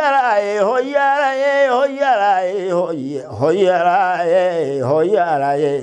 hoyalaye hoyalaye hoyalaye hoye hoyalaye hoyalaye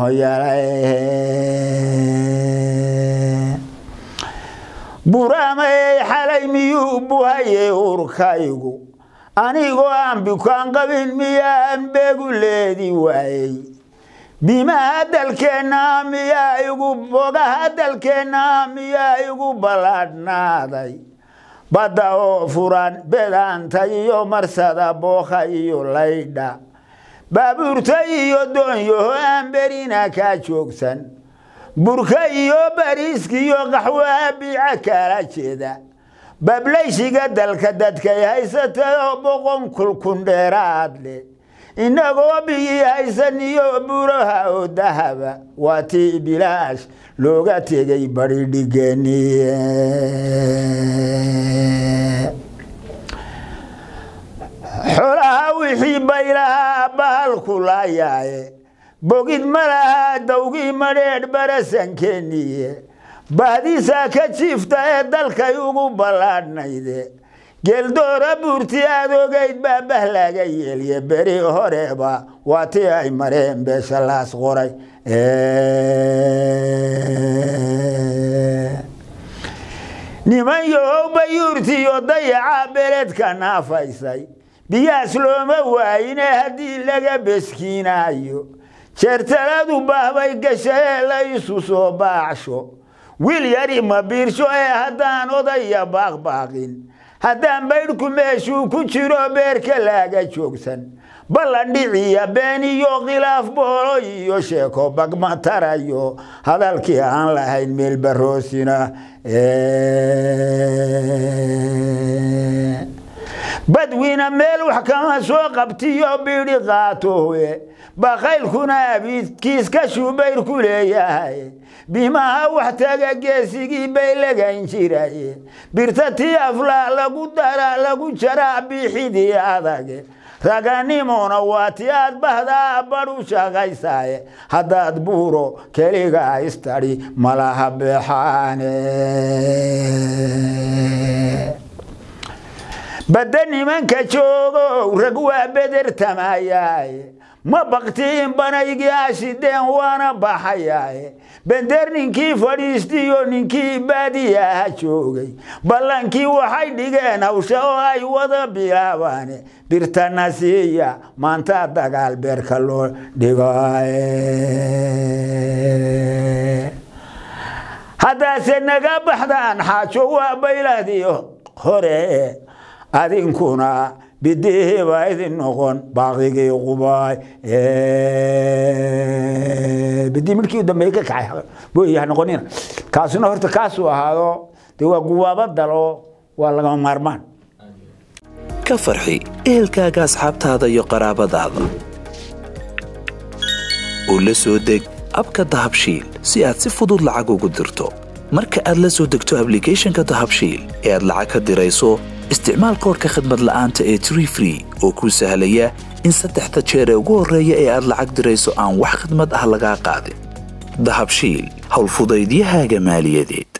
hoyalaye buraamay xalay miyuu buhayey urkaygu anigoo aan bukaan qabin miyaan beegu leedi waayey bimaha dalkeenna miyaa igu bogaha dalkeenna miyaa igu ballaadhnaaday badda oo furan bedaanta iyo marsada bookha iyo laydha baabuurta iyo doonyaho aan berina kaa joogsan burka iyo bariiskiyo qaxwaha biica kala jeeda bablayshiga dalka dadkay haysatayoo boqon kulkun dheeraad leh innagoo bigii haysaniyo buraha oo dahaba waa tii bilaash looga tegay baridhigeeni xolaha wixii baylahaa bahalku laayaaye bogid ma lahaa dawgii madheedh barasankeeniye bahdiisaa ka jiifta ee dalkay ugu ballaadhnayde geeldoora buurti aad ogayd baa bah laga yeelye beri horeba waa tii ay mareen beesha laas qoray niman yahow bayuurtiyo dayaca beledka naafaysay biyaas looma waayine haddii laga beskiinaayo jeertaladu bahbay gashaee la isu soo baacsho wiil yari ma biirsho ee haddaan odaya baaqbaaqin haddaan baydhku meeshuu ku jiro beerka laaga joogsan ballan dhiciya been iyo khilaaf boolo iyo sheeko bagma tarayo hadalkii aan lahayn meel baroosina badwina meel wax kama soo qabtiyo bidhi qaatowe bakaylkuna abiidkiis ka shubayr ku leeyahay bimaha wax taga geesigii bay lagayn jiraye birta tii aflaa lagu dara lagu jaraa biixidii adage raganimona waa ti aad bahdaa badhu shaqaysaaye haddaad buuro keligaa istadhi malaha beexaane badda nimanka joogow rag waa bedertamayaaye ma baktiin banaygii ashideen waana baxayaaye bender ninkii fadhiistiyo ninkii baadiyaha joogay ballankii waxay dhigeen hawsha oo ay wada bilaabaane birtana siiya maanta dagaal beerka loo dhigaye haddaase naga baxdaan xaajo waa baylahdii hore adinkuna bidihii baa idin noqon baaqigii qubaay bidii midkii u dambeeyey ka kacay booyaha noqonina kaasuna horta kaasuu ahaado dee waa guwaabo dalo waa lagama maarmaan ka farxi ehelkaaga asxaabtaada iyo qaraabadaada u la soo deg abka dahabshiil si aad si fudud lacag ugu dirto marka aad la soo degto ablicathonka dahabshiil ee aad lacag ka dirayso isticmaal koorka khadmad la'aanta ee tree free oo kuu sahlaya in saddexda jeer ee ugu horreeya ee aad lacag dirayso aan wax khidmad ah lagaa qaadin dahabshiil howlfudaydiyahaaga maaliyadeed